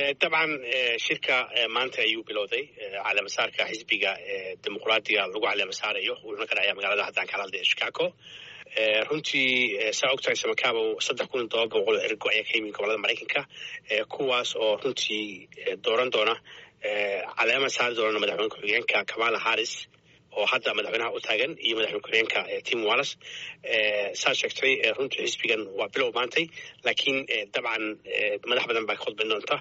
dabcan shirka maanta ayuu bilowday caleemasaarka xisbiga dimuqraadiga lagu caleemasaarayo wuxuuna ka dhacaya magaalada haddaan kala hadlay chicago runtii saa ogtahay samakaabo saddex kun iyo todoba boqol ergo ayaa ka yimid gobolada maraykanka kuwaas oo runtii dooran doona caleema saari doona madaxweyne ku-xigeenka kamala harris oo hadda madaxweynaha u taagan iyo madaxweyne ku-xigeenka tim wallis saa sheegtay runtii xisbigan waa bilow maantay laakiin dabcan madax badan baa ka khudban doonta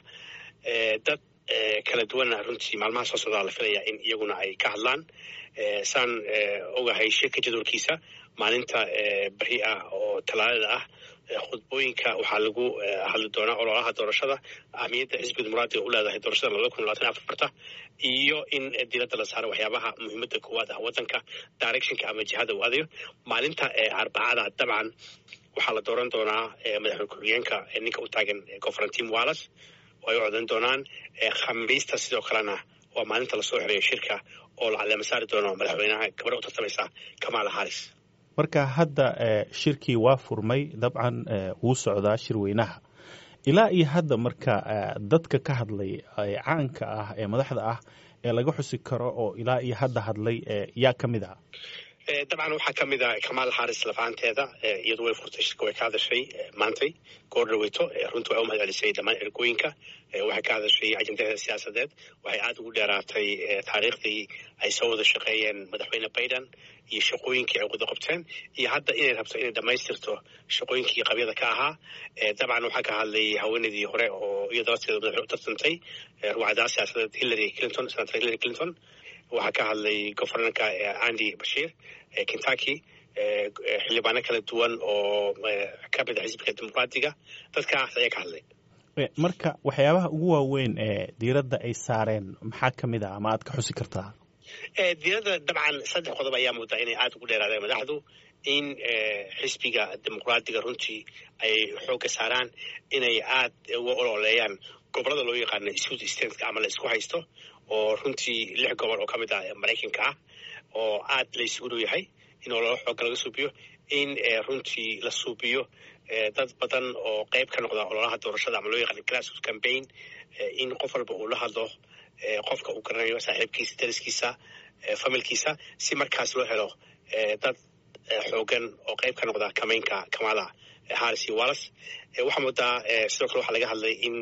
dad kala duwanna runtii maalmaha soo socdaa la filaya in iyaguna ay ka hadlaan saan ogahay shirka jadwalkiisa maalinta beri ah oo talaadada ah khudbooyinka waxaa lagu hadli doonaa ololaha doorashada ahmiyadda xisbiga dimuqraadiga u leedahay doorashada labada kun labaatan afarta iyo in diiradda la saaro waxyaabaha muhiimadda koowaad ah waddanka directionka ama jihada uu adayo maalinta arbacada dabcan waxaa la dooran doonaa madaxweyne ku-xigeenka ninka u taagan governan wallis oo ay u codan doonaan khamiista sidoo kalena waa maalinta lasoo xirayo shirka oo la caleema saari doono madaxweynaha gabadha u tartamaysa kamala harris marka hadda shirkii waa furmay dabcan wuu socdaa shirweynaha ilaa iyo hadda marka dadka ka hadlay caanka ah ee madaxda ah ee laga xusi karo oo ilaa iyo hadda hadlay yaa ka mid ah dabcan waxaa ka mid a kamal harris lafaanteeda iyadu way furtay shirka way ka hadashay maantay goor dhaweyto runtii way u mahad celisay dhammaan ergooyinka waxay ka hadashay ajendadeeda siyaasadeed waxay aada ugu dheeraatay taariikhdii ay soo wada shaqeeyeen madaxweyne biden iyo shaqooyinkii ay wada qabteen iyo hadda inay rabto inay dhammaystirto shaqooyinkii qabyada ka ahaa dabcan waxaa ka hadlay haweeneydii hore oo iyada lafteeda madaxweyne u tartantay ruwacdaa siyaasadeed hillary clinton senator hillary clinton waxaa ka hadlay governorka andy bashiir kentucky xildhibaano kala duwan oo ka mid a xisbiga dimuqraadiga dadkaas ayaa ka hadlay marka waxyaabaha ugu waaweyn ee diiradda ay saareen maxaa ka mid ah ama aad ka xusi kartaa diiradda dabcan saddex qodob ayaa moodaa inay aada ugu dheeraadeen madaxdu in xisbiga dimuqraadiga runtii ay xoogga saaraan inay aada uga ololeeyaan gobolada loo yaqaano sud stateka ama la isku haysto oo runtii lix gobol oo ka mid ah maraykanka ah oo aad la isugu dhow yahay in ololo xoogga laga suubiyo in runtii la suubiyo dad badan oo qayb ka noqda ololaha doorashada ama loo yaqaano grassroot campaign in qof walba uu la hadlo qofka uu garanayo saaxiibkiisa dariskiisa familkiisa si markaas loo helo dad xoogan oo qayb ka noqda kamaynka kamala harris iyo wallis waxaa moodaa sidoo kale waxaa laga hadlay in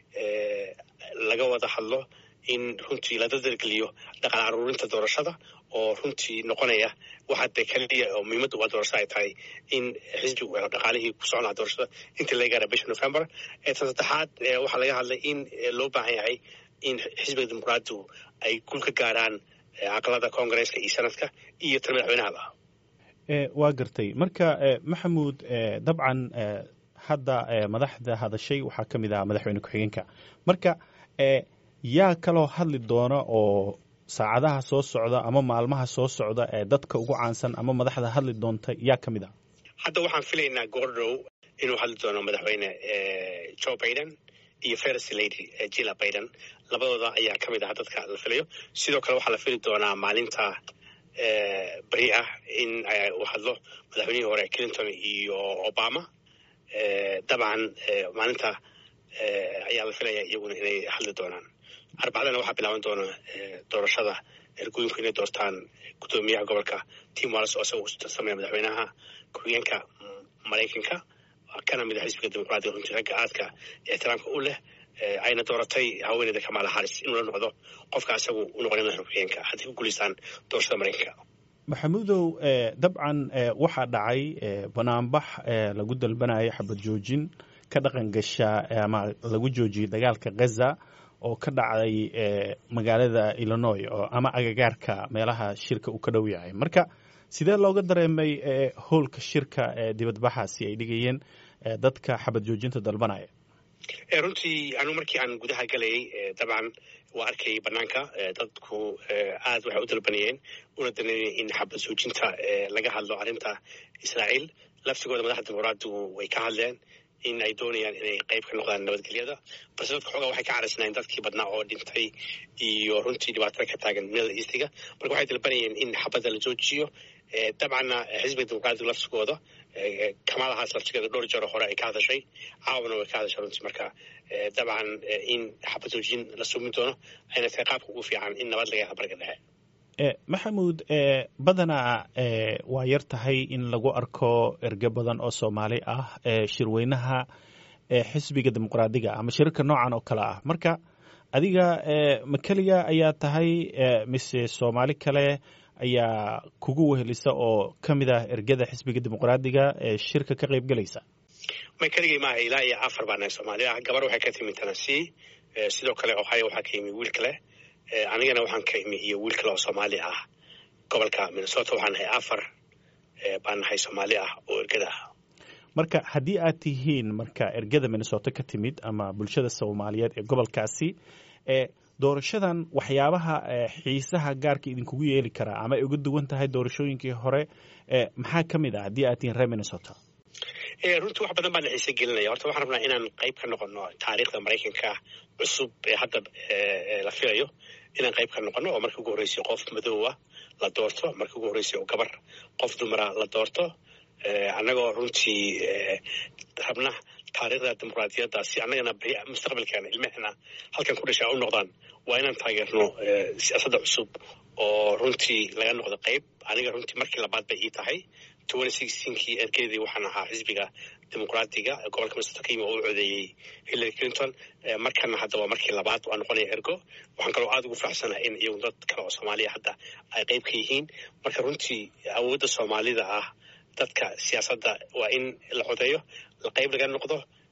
laga wada hadlo in runtii la dardargeliyo dhaqan aruurinta doorashada oo runtii noqonaya waxa dee keliya oo muhiimadda waa doorashada ay tahay in xisbigu helo dhaqaalihii ku socon lahaa doorashada inta laga gaara bisha november tan saddexaad waxaa laga hadlay in loo baahan yahay in xisbiga dimuqraadigu ay gul ka gaaraan aqalada koongareeska iyo sanadka iyo tan madaxweynahaba waa gartay marka maxamuud dabcan hadda madaxda hadashay waxaa ka mid ah madaxweyne ku-xigeenka marka yaa kaloo hadli doona oo saacadaha soo socda ama maalmaha soo socda ee dadka ugu caansan ama madaxda hadli doonta yaa ka mid ah hadda waxaan filaynaa goordhow inuu hadli doono madaxweyne joe biden iyo first lady jilla biden labadooda ayaa ka mid ah dadka la filayo sidoo kale waxaa la fili doonaa maalinta beri ah in uu hadlo madaxweynihii hore clinton iyo obama dabcan maalinta ayaa la filaya iyaguna inay hadli doonaan arbacadana waxaa bilaaban doona doorashada ergooyinku inay doortaan guddoomiyaha gobolka tim wallis oo isaga u tarsamaya madaxweynaha ku-xigeenka maraykanka kana mid a xisbiga dimuqraadiga runtii ragga aadka ixtiraamka u leh ayna dooratay haweeneyda kamala harris inuu la noqdo qofka isagu u noqonay madaxweyne ku-xigeenka hadday ku guulaystaan doorashada maraykanka maxamuudow dabcan waxaa dhacay banaanbax lagu dalbanayo xabad joojin ka dhaqan gasha ama lagu joojiyay dagaalka gaza oo ka dhacday magaalada illinois oo ama agagaarka meelaha shirka uu ka dhow yahay marka sidee looga dareemay howlka shirka dibadbaxaasi ay dhigayeen dadka xabad joojinta dalbanaya runtii anigu markii aan gudaha galayay dabcan waa arkayay banaanka dadku aad waxay u dalbanayeen una daneynaya in xabad joojinta laga hadlo arrinta israa'iil laftigooda madaxda dimuqraadigu way ka hadleen in ay doonayaan inay qayb ka noqdaan nabadgelyada balse dadka xoogaa waxay ka caraysanayeen dadkii badnaa oo dhintay iyo runtii dhibaatada ka taagan middle eastiga marka waxay dalbanayeen in xabadda la joojiyo dabcanna xisbiga dimuqraadiga laftigooda kamala haas laftigeeda dhowr jaro hore ay ka hadashay caawana way ka hadashay runtii marka dabcan in xabajoojin la sumin doono ayna tahay qaabka ugu fiican in nabad laga hela bariga dhexe maxamuud badanaa waa yar tahay in lagu arko erge badan oo soomaali ah shirweynaha xisbiga dimuqraadiga ama shirarka noocan oo kale ah marka adiga ma keliga ayaa tahay mise soomaali kale ayaa kugu wehelisa oo ka mid ah ergada xisbiga dimuqraadiga ee shirka ka qayb gelaysa may keligay maaha ilaa iyo afar baa nahay soomaaliya gabar waxay ka timi tennessee sidoo kale ohio waxaa ka yimi wiil kale anigana waxaan ka imi iyo wiil kale oo soomaali ah gobolka minnesota waxaan nahay afar baan nahay soomaali ah oo ergada ah marka haddii aad tihiin marka ergada minnesota ka timid ama bulshada soomaaliyeed ee gobolkaasi doorashadan waxyaabaha xiisaha gaarka idinkugu yeeli karaa ama ay uga duwan tahay doorashooyinkii hore maxaa ka mid ah haddii aad tihiin reer minnesota runtii wax badan baa na xiise gelinaya horta waxaan rabnaa inaan qayb ka noqono taariikhda maraykanka cusub ee hadda la filayo inaan qayb ka noqono oo markii ugu horreysay qof madoowa la doorto markii ugu horreysay oo gabar qof dumara la doorto annagoo runtii rabna taariikhda dimuqraadiyadda si annagana mustaqbalkeena ilmahena halkan ku dhashay u noqdaan waa inaan taageerno siyaasadda cusub oo runtii laga noqdo qayb aniga runtii markii labaad bay ii tahay kii ergeedii waxaan ahaa xisbiga dimuqraadiga gobolka minnesota ka yimi oo u codeeyey hillary clinton markana hadda waa markii labaad waa noqonaya ergo waxaan kaloo aada ugu faraxsanaha in iyagu dad kale oo soomaaliya hadda ay qayb ka yihiin marka runtii awoodda soomaalida ah dadka siyaasadda waa in la codeeyo qayb laga noqdo